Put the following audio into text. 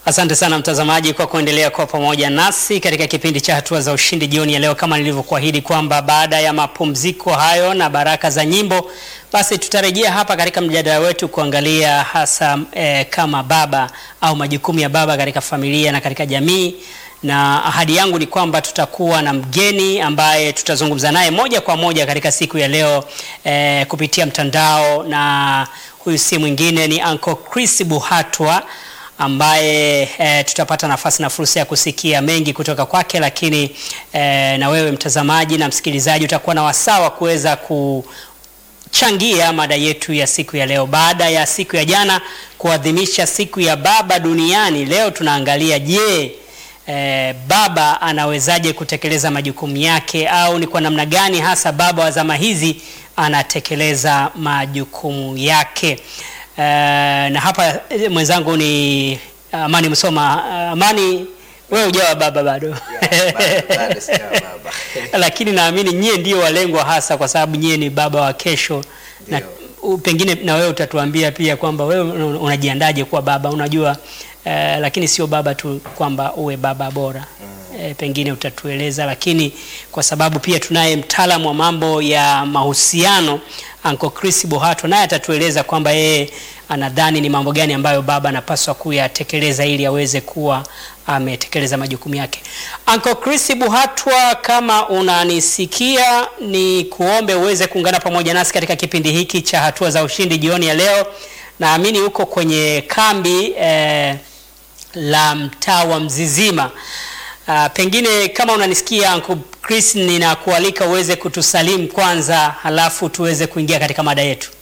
Asante sana mtazamaji kwa kuendelea kwa pamoja nasi katika kipindi cha hatua za ushindi jioni ya leo, kama nilivyokuahidi kwamba baada ya mapumziko hayo na baraka za nyimbo, basi tutarejea hapa katika mjadala wetu kuangalia hasa eh, kama baba au majukumu ya baba katika familia na katika jamii, na ahadi yangu ni kwamba tutakuwa na mgeni ambaye tutazungumza naye moja kwa moja katika siku ya leo eh, kupitia mtandao, na huyu si mwingine ni Uncle Chris Buhatwa ambaye e, tutapata nafasi na fursa ya kusikia mengi kutoka kwake, lakini e, na wewe mtazamaji na msikilizaji utakuwa na wasaa wa kuweza kuchangia mada yetu ya siku ya leo. Baada ya siku ya jana kuadhimisha siku ya baba duniani, leo tunaangalia je, e, baba anawezaje kutekeleza majukumu yake, au ni kwa namna gani hasa baba wa zama hizi anatekeleza majukumu yake. Uh, na hapa mwenzangu ni Amani Msoma. Uh, Amani, wewe hujawa baba bado Yeah, bado- bado sijawa baba. lakini naamini nyie ndio walengwa hasa, kwa sababu nyie ni baba wa kesho, na Ndio. u- pengine na wewe utatuambia pia kwamba wewe una- unajiandaje kuwa baba. Unajua uh, lakini sio baba tu kwamba uwe baba bora E, pengine utatueleza, lakini kwa sababu pia tunaye mtaalamu wa mambo ya mahusiano Uncle Chris Buhatwa, naye atatueleza kwamba yeye anadhani ni mambo gani ambayo baba anapaswa kuyatekeleza ili aweze kuwa ametekeleza majukumu yake. Uncle Chris Buhatwa, kama unanisikia, ni kuombe uweze kuungana pamoja nasi katika kipindi hiki cha hatua za ushindi jioni ya leo. Naamini uko kwenye kambi eh, la mtaa wa Mzizima. Uh, pengine kama unanisikia Uncle Chris, ninakualika uweze kutusalimu kwanza, halafu tuweze kuingia katika mada yetu.